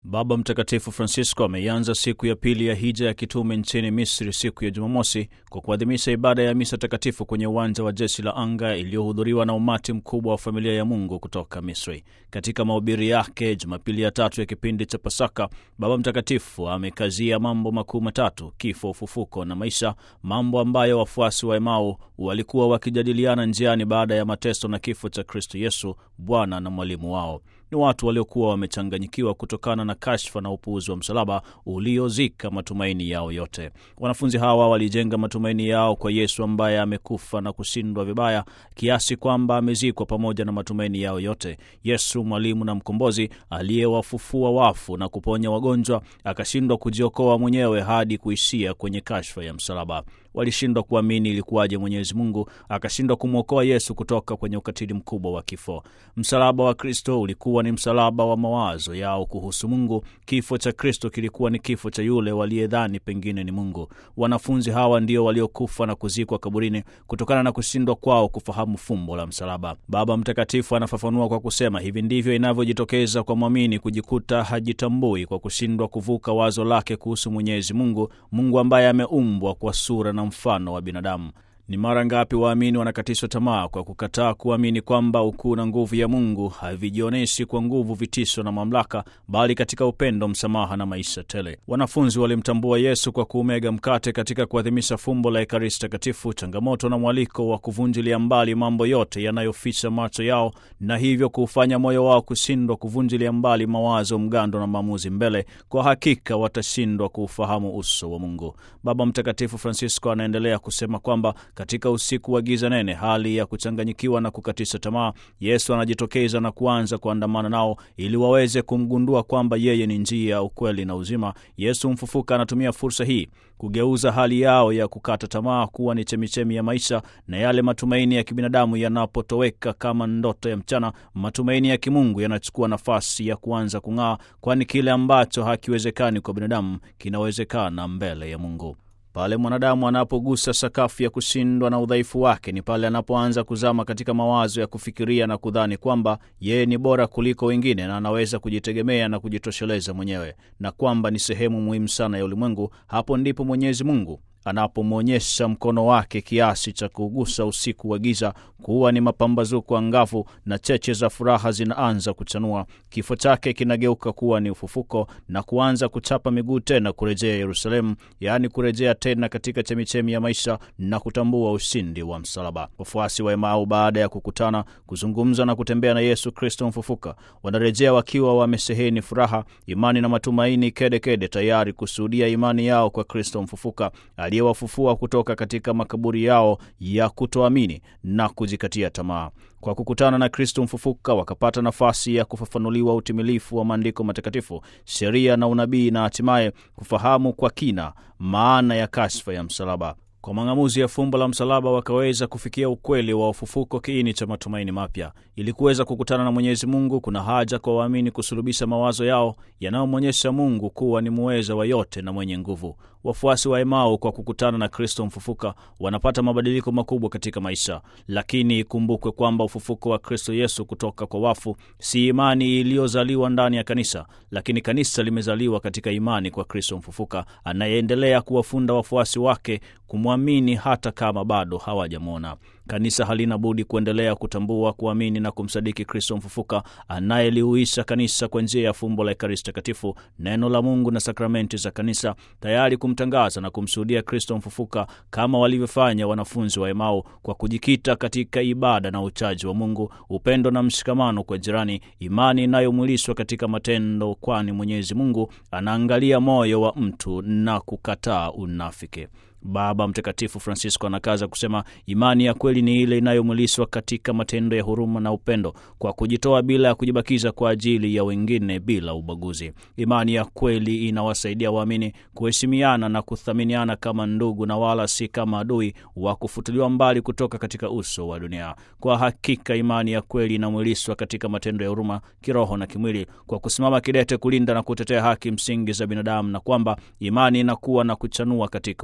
Baba Mtakatifu Francisco ameianza siku ya pili ya hija ya kitume nchini Misri siku ya Jumamosi kwa kuadhimisha ibada ya misa takatifu kwenye uwanja wa jeshi la anga iliyohudhuriwa na umati mkubwa wa familia ya Mungu kutoka Misri. Katika mahubiri yake Jumapili ya tatu ya kipindi cha Pasaka, Baba Mtakatifu amekazia mambo makuu matatu: kifo, ufufuko na maisha, mambo ambayo wafuasi wa Emau walikuwa wakijadiliana njiani baada ya mateso na kifo cha Kristo Yesu, Bwana na mwalimu wao. Ni watu waliokuwa wamechanganyikiwa kutokana na kashfa na upuuzi wa msalaba uliozika matumaini yao yote. Wanafunzi hawa walijenga matumaini yao kwa Yesu ambaye amekufa na kushindwa vibaya kiasi kwamba amezikwa pamoja na matumaini yao yote. Yesu mwalimu na mkombozi aliyewafufua wafu na kuponya wagonjwa, akashindwa kujiokoa mwenyewe hadi kuishia kwenye kashfa ya msalaba. Walishindwa kuamini ilikuwaje Mwenyezi Mungu akashindwa kumwokoa Yesu kutoka kwenye ukatili mkubwa wa kifo. Msalaba wa Kristo ulikuwa ni msalaba wa mawazo yao kuhusu Mungu. Kifo cha Kristo kilikuwa ni kifo cha yule waliyedhani pengine ni Mungu. Wanafunzi hawa ndio waliokufa na kuzikwa kaburini kutokana na kushindwa kwao kufahamu fumbo la msalaba. Baba Mtakatifu anafafanua kwa kusema, hivi ndivyo inavyojitokeza kwa mwamini kujikuta hajitambui kwa kushindwa kuvuka wazo lake kuhusu Mwenyezi Mungu, Mungu ambaye ameumbwa kwa sura na mfano wa binadamu. Ni mara ngapi waamini wanakatishwa tamaa kwa kukataa kuamini kwamba ukuu na nguvu ya Mungu havijionyeshi kwa nguvu, vitisho na mamlaka, bali katika upendo, msamaha na maisha tele. Wanafunzi walimtambua Yesu kwa kuumega mkate katika kuadhimisha fumbo la Ekaristi Takatifu, changamoto na mwaliko wa kuvunjilia mbali mambo yote yanayoficha macho yao, na hivyo kuufanya moyo wao kushindwa kuvunjilia mbali mawazo mgando na maamuzi mbele. Kwa hakika watashindwa kuufahamu uso wa Mungu. Baba Mtakatifu Francisco anaendelea kusema kwamba katika usiku wa giza nene, hali ya kuchanganyikiwa na kukatisha tamaa, Yesu anajitokeza na kuanza kuandamana nao ili waweze kumgundua kwamba yeye ni njia, ukweli na uzima. Yesu mfufuka anatumia fursa hii kugeuza hali yao ya kukata tamaa kuwa ni chemichemi ya maisha, na yale matumaini ya kibinadamu yanapotoweka kama ndoto ya mchana, matumaini ya kimungu yanachukua nafasi ya kuanza kung'aa, kwani kile ambacho hakiwezekani kwa binadamu kinawezekana mbele ya Mungu. Pale mwanadamu anapogusa sakafu ya kushindwa na udhaifu wake, ni pale anapoanza kuzama katika mawazo ya kufikiria na kudhani kwamba yeye ni bora kuliko wengine na anaweza kujitegemea na kujitosheleza mwenyewe, na kwamba ni sehemu muhimu sana ya ulimwengu. Hapo ndipo Mwenyezi Mungu anapomwonyesha mkono wake kiasi cha kuugusa usiku wa giza kuwa ni mapambazuko angavu, na cheche za furaha zinaanza kuchanua. Kifo chake kinageuka kuwa ni ufufuko na kuanza kuchapa miguu tena kurejea Yerusalemu, yaani kurejea tena katika chemichemi ya maisha na kutambua ushindi wa msalaba. Wafuasi wa Emau, baada ya kukutana, kuzungumza na kutembea na Yesu Kristo mfufuka, wanarejea wakiwa wamesheheni furaha, imani na matumaini kedekede kede, tayari kushuhudia imani yao kwa Kristo mfufuka aliyewafufua kutoka katika makaburi yao ya kutoamini na kujikatia tamaa. Kwa kukutana na Kristo mfufuka wakapata nafasi ya kufafanuliwa utimilifu wa maandiko matakatifu, sheria na unabii, na hatimaye kufahamu kwa kina maana ya kashfa ya msalaba. Kwa mang'amuzi ya fumbo la msalaba wakaweza kufikia ukweli wa ufufuko, kiini cha matumaini mapya. Ili kuweza kukutana na Mwenyezi Mungu, kuna haja kwa waamini kusulubisha mawazo yao yanayomwonyesha Mungu kuwa ni muweza wa yote na mwenye nguvu. Wafuasi wa Emau kwa kukutana na Kristo mfufuka wanapata mabadiliko makubwa katika maisha, lakini ikumbukwe kwamba ufufuko wa Kristo Yesu kutoka kwa wafu si imani iliyozaliwa ndani ya kanisa, lakini kanisa limezaliwa katika imani kwa Kristo mfufuka anayeendelea kuwafunda wafuasi wake kumwamini hata kama bado hawajamwona. Kanisa halina budi kuendelea kutambua, kuamini na kumsadiki Kristo mfufuka anayeliuisha kanisa kwa njia ya fumbo la Ekaristi Takatifu, neno la Mungu na sakramenti za kanisa, tayari kumtangaza na kumshuhudia Kristo mfufuka kama walivyofanya wanafunzi wa Emau kwa kujikita katika ibada na uchaji wa Mungu, upendo na mshikamano kwa jirani, imani inayomwilishwa katika matendo, kwani Mwenyezi Mungu anaangalia moyo wa mtu na kukataa unafiki. Baba Mtakatifu Francisco anakaza kusema imani ya kweli ni ile inayomwilishwa katika matendo ya huruma na upendo, kwa kujitoa bila ya kujibakiza kwa ajili ya wengine bila ubaguzi. Imani ya kweli inawasaidia waamini kuheshimiana na kuthaminiana kama ndugu na wala si kama adui wa kufutiliwa mbali kutoka katika uso wa dunia. Kwa hakika imani ya kweli inamwilishwa katika matendo ya huruma kiroho na kimwili, kwa kusimama kidete kulinda na kutetea haki msingi za binadamu, na kwamba imani inakuwa na kuchanua katika unyenyekevu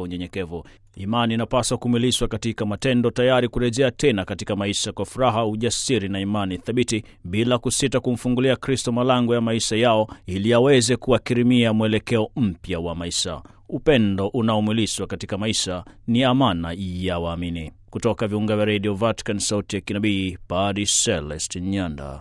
unyenyekevu. Imani inapaswa kumilishwa katika matendo, tayari kurejea tena katika maisha kwa furaha, ujasiri na imani thabiti, bila kusita kumfungulia Kristo malango ya maisha yao ili aweze kuwakirimia mwelekeo mpya wa maisha. Upendo unaomwilishwa katika maisha ni amana ya waamini. Kutoka viunga vya redio Vatican, sauti ya kinabii, Padi Celest Nyanda.